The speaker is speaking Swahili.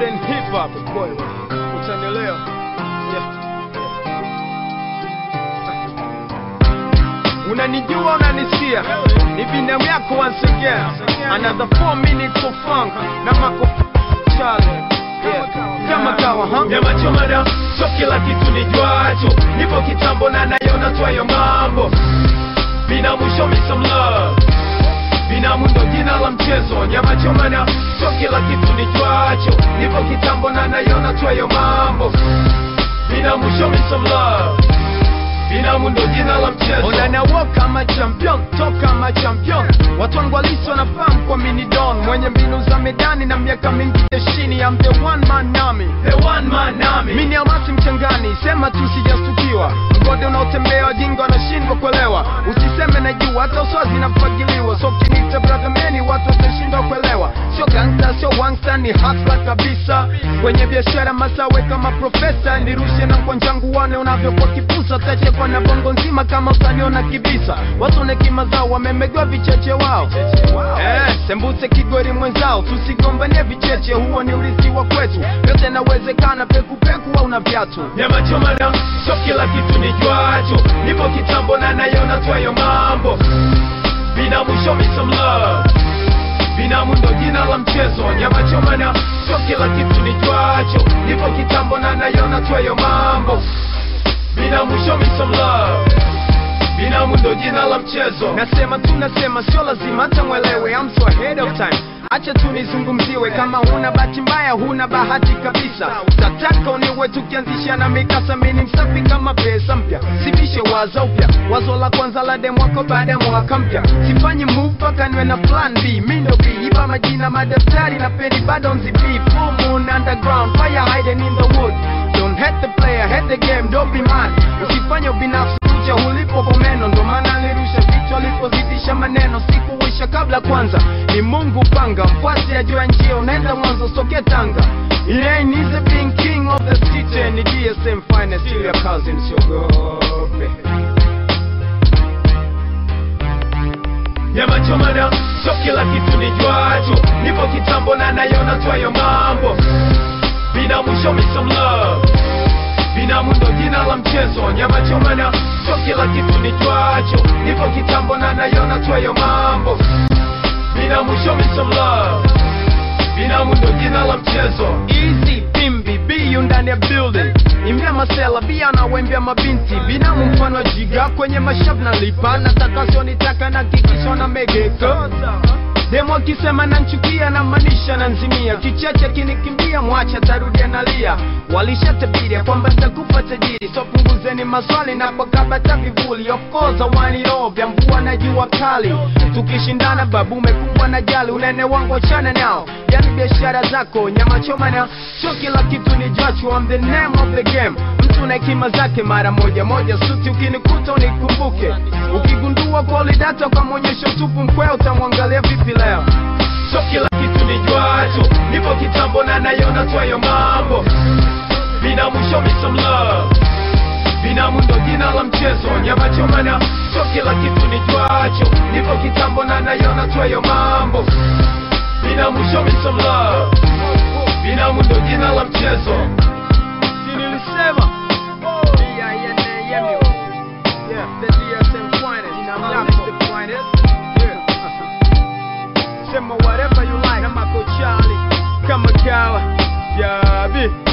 modern hip hop boy, utanielewa. Yeah. Unanijua, unanisikia, ni binamu yako once again. Another 4 minutes of funk na mako Charlie. Yeah. Kama kawa, huh? Nyama choma na so kila kitu nijuacho, nipo kitambo na nayona twayo mambo. Binamu show me some love, binamu ndo jina la mchezo. Nyama choma na so kila kitu nijuacho, nipo kitambo na nayona twayo mambo. Binamu show me some love, binamu ndo jina la mchezo. Unanawo kama champion, toka kama champion. Watu wangu halisi wanafahamu kwa mini don, mwenye mbinu za medani na miaka mingi jeshini. I'm the one man army. The one man army. Mini amasi mchangani, sema tu sijastukiwa. Mgode unaotembea wajinga wanashindwa kuelewa. Usiseme najua, hata uswazi nafagiliwa. So kinita brother meni, watu watashindwa kuelewa. Sio gangsta, sio wangsta, ni hustler kabisa. Kwenye biashara masawe kama profesa, nirushe na kwanjangu wane unavyokuwa kipusa. Tachekwa na bongo nzima kama utaniona kibisa. Watu na hekima zao wamemegewa vicheche wao. Eh, sembuse kigori mwenzao, tusigombanie vicheche, huo ni urithi wa kwetu. Yote nawezekana, pekupeku au na viatu. Nyama choma na so kila kitu nijuacho, nipo kitambo na nayona twayo mambo. Binamu show me some love, binamu ndo jina la mchezo. Nyama choma na so kila kitu nijuacho, nipo kitambo na nayona twayo mambo. Binamu show me some love, binamu ndo jina la mchezo. Nasema tu nasema, sio lazima hata mwelewe, I'm so ahead of time. Acha tu nizungumziwe, kama huna bahati mbaya, huna bahati kabisa. Tataka uniwe tukianzisha na mikasa, mimi ni msafi kama pesa mpya, sivishe wazo upya, wazo la kwanza la demu wako baada ya mwaka mpya. Sifanyi move mpaka niwe na plan B, mimi ndo B, iba majina madaftari na peni bado nzipi. Full moon underground, fire hiding in the wood. Don't hate the player, hate the game, don't be mad. Usifanye ubinafsi kucha ulipo pomeno, ndo maana nilirusha vichwa alipozidisha maneno. Sikuwisha kabla kwanza, ni Mungu panga, mfuasi ajua njia, unaenda mwanzo soke Tanga. It ain't easy being king of the city, ni DSM finest, still your cousin, siogope. Nyama choma na so kila kitu nijuacho, nipo kitambo na nayona twayo mambo. Binamu show me some love, binamu ndo jina la mchezo. Nyama choma na so kila kitu nijuacho, nipo kitambo na nayona twayo mambo. Binamu show me some love, binamu ndo jina la mchezo. Easy pimbi biyu ndani ya building imbia masela bia na wembia mabinti binamu mfano wa jiga kwenye mashavu na lipa nataka sionitaka na kikisho na megeka demo akisema nanchukia na manisha na nzimia kicheche kinikimbia mwacha tarudia nalia walishatabiria kwamba nitakufa tajiri so punguzeni maswali na pakabata vivuli of course awani roho vya mvua na jua kali tukishindana babu umekumbwa na jali unene wangu achana nao yani biashara zako nyama choma na sio kila kitu ni jachu I'm the name of the game mtu na hekima zake mara moja moja suti ukinikuta unikumbuke ukigundua kweli data ukamwonyesha utupu mkwea utamwangalia vipi leo so kila kitu nijuacho, nipo kitambo na nayona twayo mambo. Binamu show me some love, binamu ndo jina la mchezo. Nyama choma na so kila kitu nijuacho, nipo kitambo na nayona twayo mambo. Binamu show me some love, binamu ndo jina la mchezo. Si nilisema D-I-N-A-M-U. Yeah, the DSM finest. That's the finest. Yeah. Sema whatever you like. Na Mako Charlie. Kama kawa. Yabi.